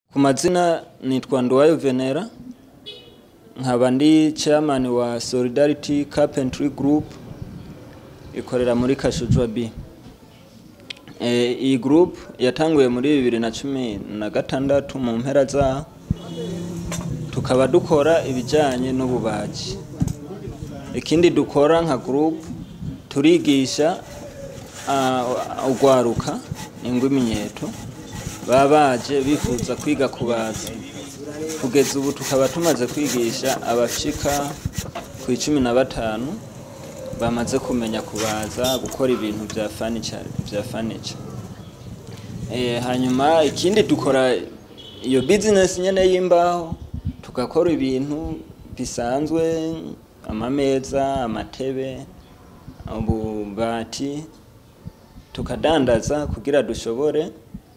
Ku mazina nitwa Nduwayo Venera nkaba ndi chairman wa Solidarity Carpentry Group ikorera muri Kashujwa B. E, iyi group yatanguye muri bibiri na cumi na gatandatu mu mpera zaho tukaba dukora ibijyanye n'ububaji ikindi dukora nka group turigisha uh, ugwaruka ingwiminyeto baba baje bifuza kwiga kubaza kugeza ubu tukaba tumaze kwigisha abashika ku icumi na batanu bamaze kumenya kubaza gukora ibintu bya furniture bya furniture eh hanyuma ikindi dukora iyo business nyene y'imbaho tugakora ibintu bisanzwe amameza amatebe ububati tukadandaza kugira dushobore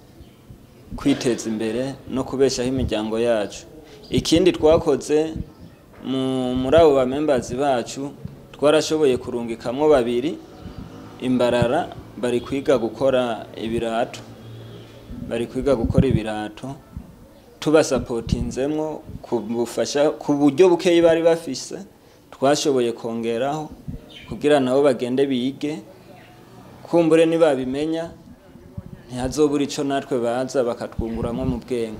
kwiteza imbere no kubeshaho imiryango yacu ikindi twakoze muri abo bamembazi bacu twarashoboye kurungikamwo babiri imbarara bari kwiga gukora ibirato bari kwiga gukora ibirato tubasapotinzemwo kubufasha ku buryo bukeyi bari bafise twashoboye kongeraho kugira nabo bagende bige kumbure nibabimenya ntihazobura ico natwe baza bakatwunguramwo mu bwenge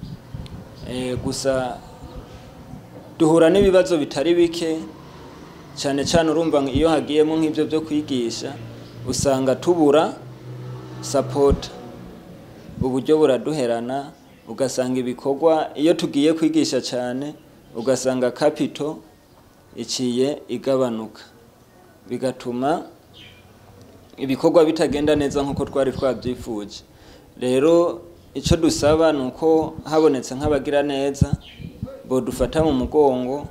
e, gusa duhura n'ibibazo bitari bike cyane cyane urumva iyo hagiyemo nk'ibyo byo kwigisha usanga tubura sapota uburyo buraduherana ugasanga ibikorwa iyo tugiye kwigisha cyane ugasanga kapito iciye igabanuka bigatuma ibikorwa bitagenda neza nk'uko twari twabyifuje rero icyo dusaba ni uko habonetse nk'abagira neza bodufata mu mugongo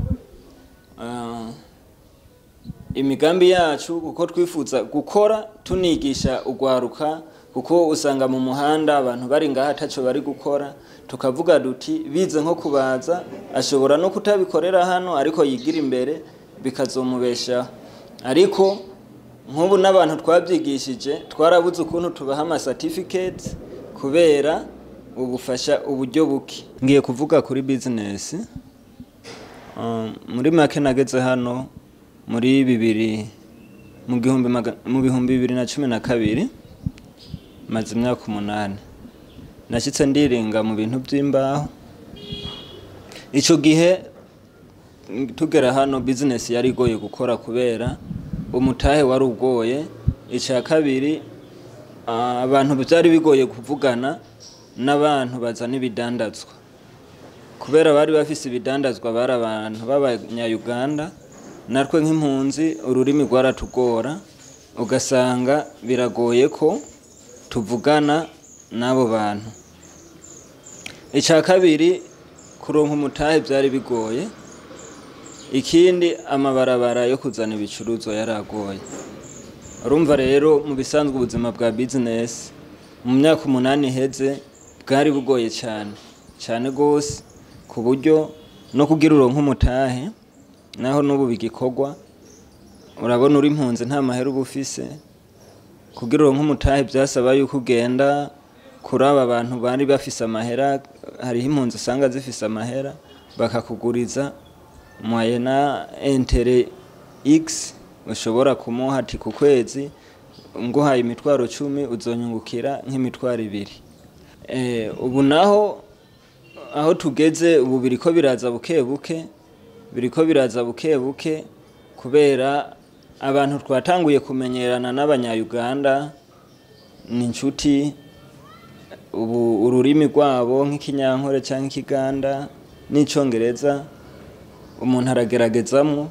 imigambi yacu kuko twifuza gukora tunigisha ugwaruka kuko usanga mu muhanda abantu bari ngaha ataco bari gukora tukavuga duti bize nko kubaza ashobora no kutabikorera hano ariko yigira imbere bikazomubeshaho ariko nk'ubu n'abantu twabyigishije twarabuze ukuntu tubaha amacertificate kubera ubufasha uburyo buke ngiye kuvuga kuri business muri make nageze hano muri bibiri mu gihumbi mu bihumbi bibiri na cumi na kabiri maze imyaka umunani nashyitse ndiringa mu bintu by'imbaho icyo gihe tugera hano bizinesi yari igoye gukora kubera umutahe wari ugoye icya kabiri abantu byari bigoye kuvugana n'abantu bazana ibidandazwa kubera bari bafise ibidandazwa bari abantu b'abanyayuganda natwe nk'impunzi ururimi rwaratugora ugasanga biragoye ko tuvugana n'abo bantu icya kabiri kuronka umutahe byari bigoye ikindi amabarabara yo kuzana ibicuruzwa yaragoye urumva rero mu bisanzwe ubuzima bwa bizinesi mu myaka umunani iheze bwari bugoye cyane cyane rwose ku buryo no kugira uronka umutahe naho n'ubu bigikorwa urabona uri impunzi nta mahera uba ufise kugira uronke umutahe byasaba yuko ugenda kuri aba bantu bari bafise amahera hariho impunzi usanga zifise amahera bakakuguriza mwayena entere x ushobora kumuha ati ku kwezi nguhaye imitwaro cumi uzonyungukira nk'imitwaro ibiri ubu naho aho tugeze ubu biriko biraza buke buke biriko biraza buke buke kubera abantu twatanguye kumenyerana n'abanyayuganda ni inshuti ubu ururimi rwabo nk'ikinyankore cyangwa ikiganda n'icyongereza umuntu arageragezamo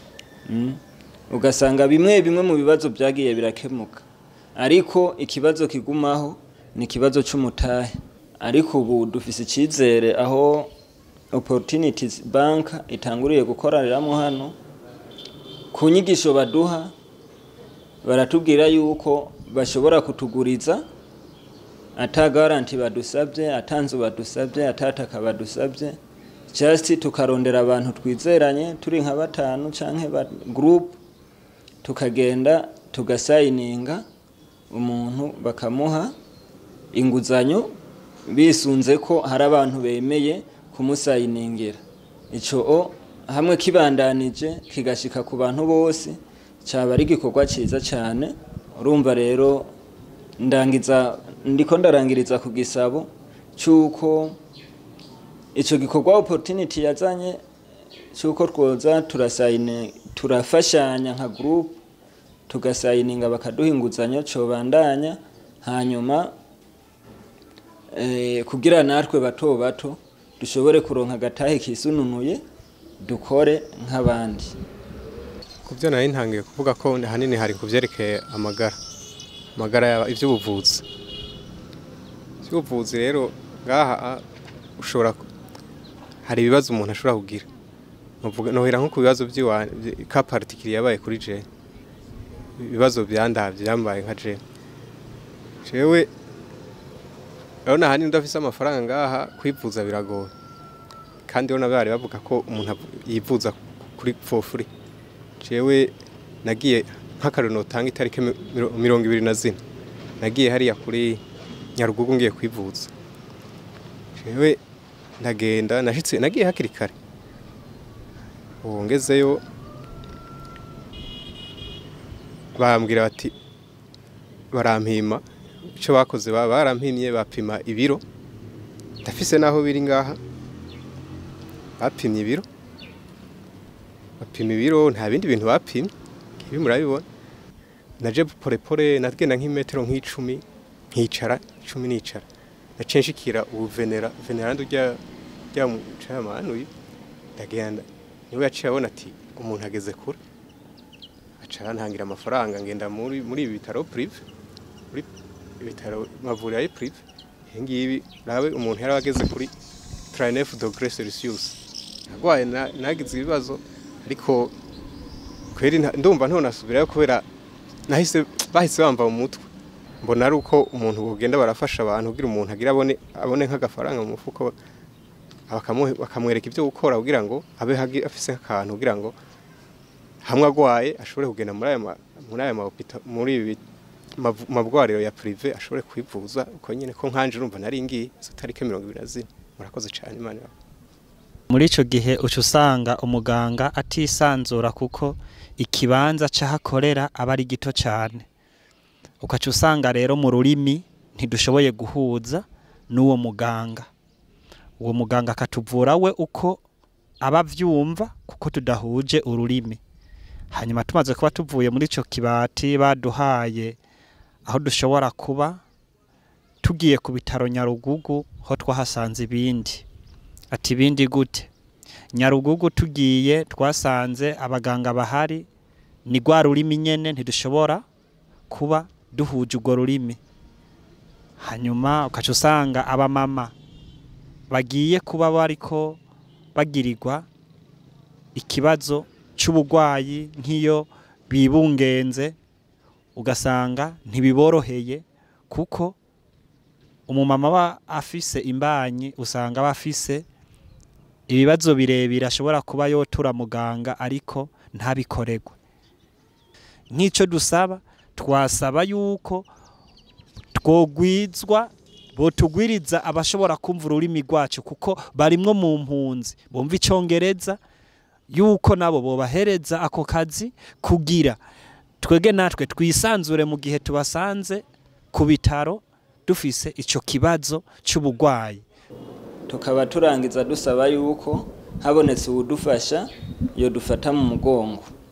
ugasanga bimwe bimwe mu bibazo byagiye birakemuka ariko ikibazo kigumaho ni ikibazo cy'umutahe ariko ubu dufise icyizere aho opportunities bank itanguriye gukoreramo hano ku nyigisho baduha baratubwira yuko bashobora kutuguriza ata garanti badusabye atanzu badusabye atataka badusabye just tukarondera abantu twizeranye turi nka batanu canke ba group tukagenda tugasayininga umuntu bakamuha inguzanyo bisunze ko hari abantu bemeye kumusayiningira ico o hamwe kibandanije kigashika ku bantu bose cyaba ari igikorwa cyiza cyane urumva rero ndangiza ndiko ndarangiriza ku gisabo cy'uko icyo gikorwa opportunity yazanye cy'uko twoza turasayine turafashanya nka group tugasayininga bakaduha inguzanyo cobandanya hanyuma eh, kugira natwe bato bato dushobore kuronka agatahe kisununuye dukore nk'abandi ku byo nari ntangiye kuvuga ko ahanini hari ku byerekeye amagara amagara yaba iby'ubuvuzi iby'ubuvuzi rero ngaha ushobora hari ibibazo umuntu ashobora kugira nohera nko ku bibazo by'iwanjye ka particulier yabaye kuri je ibibazo byandavye byambaye nka je jewe urabona ahanini udafise amafaranga ngaha kwivuza biragoye kandi urabona bari bavuga ko umuntu yivuza kuri fofuri jewe nagiye nk'akarero notanga itariki mirongo ibiri na zine nagiye hariya kuri nyarugugu ngiye kwivuza jewe ndagenda nashitse nagiye hakiri kare ubu ngezeyo bambwira bati barampima icyo bakoze barampimye bapima ibiro ndafise n'aho biri ngaha bapimye ibiro bapima ibiro nta bindi bintu bapimye ibi murabibona naje porepore nagenda nk'imetero nk'icumi nkicara icumi nicara naciye nshikira ubu venera veneranda ujya rya mucamanuye ndagenda niwe yaciye abona ati umuntu ageze kure acara ntangira amafaranga ngenda muri muri ibi bitaro prive muri ibitaro mavuriro ya prive ibi ngibi nawe umuntu yari ageze kuri 39 degré Celsius agwaye nagize ibibazo ariko kweri ndumva ntonasubirayo kubera nahise bahise bamba mu mutwe mbona ari uko umuntu bugenda barafasha abantu kugira umuntu agira abone abone nk'agafaranga mu mufuko bakamwereka ibyo gukora kugira ngo abe afise akantu kugira ngo hamwe agwaye ashobore kugenda muri aya muri aya muri ibi mabwariro ya prive ashobore kwivuza uko nyine ko nkanje urumva nari ngiye izo tariki mirongo ibiri na zine murakoze cyane imana muri ico gihe uca usanga umuganga atisanzura kuko ikibanza c'ahakorera aba ari gito cyane ukaca usanga rero mu rurimi ntidushoboye guhuza n'uwo muganga uwo muganga akatuvura we uko aba avyumva kuko tudahuje ururimi hanyuma tumaze kuba tuvuye muri ico kibati baduhaye aho dushobora kuba tugiye ku bitaro nyarugugu ho twahasanze ibindi ati ibindi gute nyarugugu tugiye twasanze abaganga bahari ni rwa rurimi nyene ntidushobora kuba duhuje urwo rurimi hanyuma ukaca usanga abamama bagiye kuba bariko bagirirwa ikibazo c'uburwayi nk'iyo bibungenze ugasanga ntibiboroheye kuko umumama aba afise imbanyi usanga aba afise ibibazo birebire ashobora kuba yotura muganga ariko ntabikoregwe nk'icyo dusaba twasaba yuko twogwizwa botugwiriza abashobora kumva ururimi rwacu kuko barimwo mu mpunzi bumva icyongereza yuko nabo bobahereza ako kazi kugira twege natwe twisanzure mu gihe tubasanze ku bitaro dufise icyo kibazo cy'uburwayi tukaba turangiza dusaba yuko habonetse uwudufasha iyo dufata mu mugongo